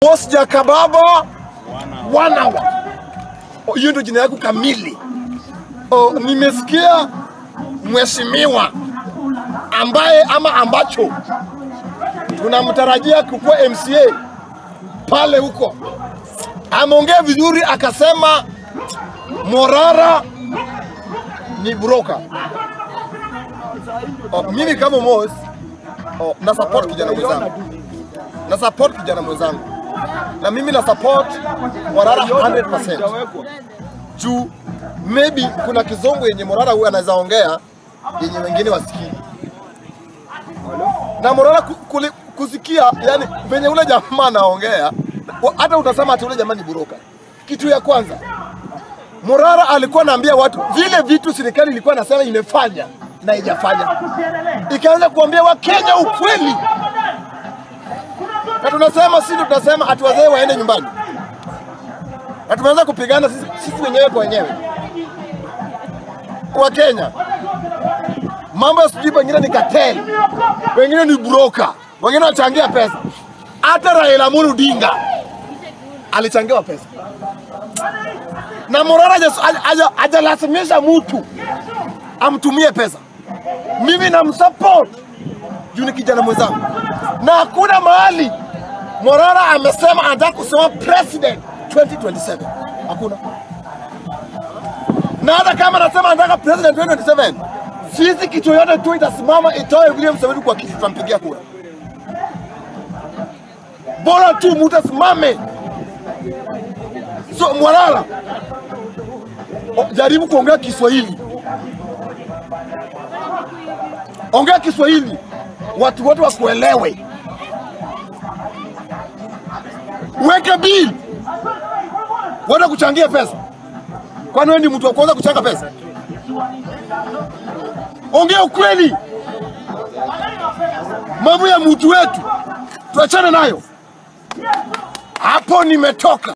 Boss Jakababa wanawa. O, Hiyo ndio jina yako kamili. O, nimesikia mheshimiwa ambaye ama ambacho tunamtarajia kukuwa MCA pale huko, ameongea vizuri, akasema Morara ni broker. O, mimi kama Mos o, na support kijana mwenzangu na support kijana mwenzangu na mimi na support Morara 100% juu maybe kuna kizungu yenye Morara huyu anaweza ongea yenye wengine wasikii, na Morara ku- kuli- kusikia, yani venye ule jamaa anaongea, wa- hata utasema ati ule jamaa ni buroka. Kitu ya kwanza Morara alikuwa anaambia watu vile vitu serikali ilikuwa nasema imefanya na haijafanya, ikaanza kuambia Wakenya ukweli na tunasema sisi tunasema ati wazee waende nyumbani, na tumeanza kupigana sisi, sisi wenyewe kwa wenyewe wa Kenya. Mambo ya sijui pengine ni cartel, wengine ni broker, wengine wanachangia pesa. Hata Raila Amolo Odinga alichangiwa pesa na Morara haja- haja- hajalazimisha mtu amtumie pesa. Mimi namsupport juu ni kijana mwenzangu, na hakuna mahali Morara amesema anataka kusema president 2027 hakuna. Na hata kama anasema anataka president 2027, sisi kitu yoyote tu itasimama itoe William Samoei kwa kiti, tutampigia kura. Bora tu mtu asimame. So Morara, o- jaribu kuongea Kiswahili, ongea Kiswahili watu wote wakuelewe. Weke bill, wenda kuchangia pesa. Kwani wewe ndi mtu wa kwanza kuchanga pesa? Ongea ukweli, mambo ya mtu wetu tuachane nayo. Hapo nimetoka.